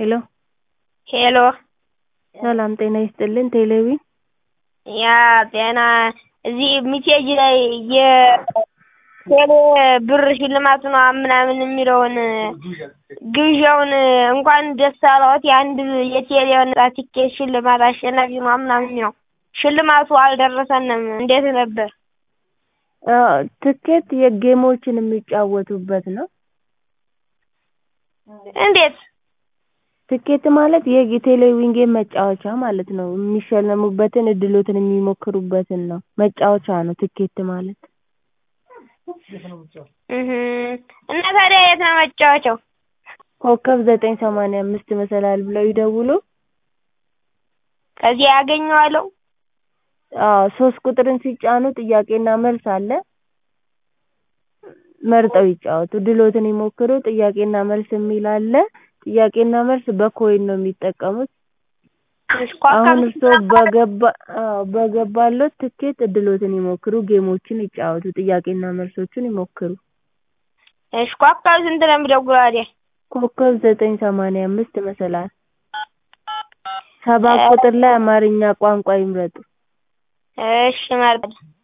ሄሎ ሄሎ ሰላም ጤና ይስጥልን ቴሌቢ ያ ጤና እዚህ ሚሴጅ ላይ የቴሌ ብር ሽልማት ነው ምናምን የሚለውን ግብዣውን እንኳን ደስ አለዎት የአንድ የቴሌ ነጻ ትኬት ሽልማት አሸናፊ ነው ምናምን የሚለው ሽልማቱ አልደረሰንም እንዴት ነበር? ትኬት የጌሞችን የሚጫወቱበት ነው። እንዴት? ትኬት ማለት የቴሌቪዥን ጌም መጫወቻ ማለት ነው። የሚሸለሙበትን እድሎትን የሚሞክሩበትን ነው። መጫወቻ ነው ትኬት ማለት። እህ እና ታዲያ የት ነው መጫወቻው? ኮከብ ዘጠኝ ሰማንያ አምስት መሰላል ብለው ይደውሉ። ከዚያ ያገኘዋለሁ። አዎ ሶስት ቁጥርን ሲጫኑ ጥያቄና መልስ አለ። መርጠው ይጫወቱ። ድሎትን ይሞክሩ። ጥያቄና መልስ የሚል አለ። ጥያቄና መልስ በኮይን ነው የሚጠቀሙት። አሁን እርስዎ በገባ አዎ በገባሎት ትኬት እድሎትን ይሞክሩ፣ ጌሞችን ይጫወቱ፣ ጥያቄና መልሶችን ይሞክሩ። እሺ ኮከብ ስንት ነው የምደውለው ታዲያ? ኮከብ ዘጠኝ ሰማንያ አምስት መሰላል ሰባት ቁጥር ላይ አማርኛ ቋንቋ ይምረጡ። እሺ እመርጣለሁ።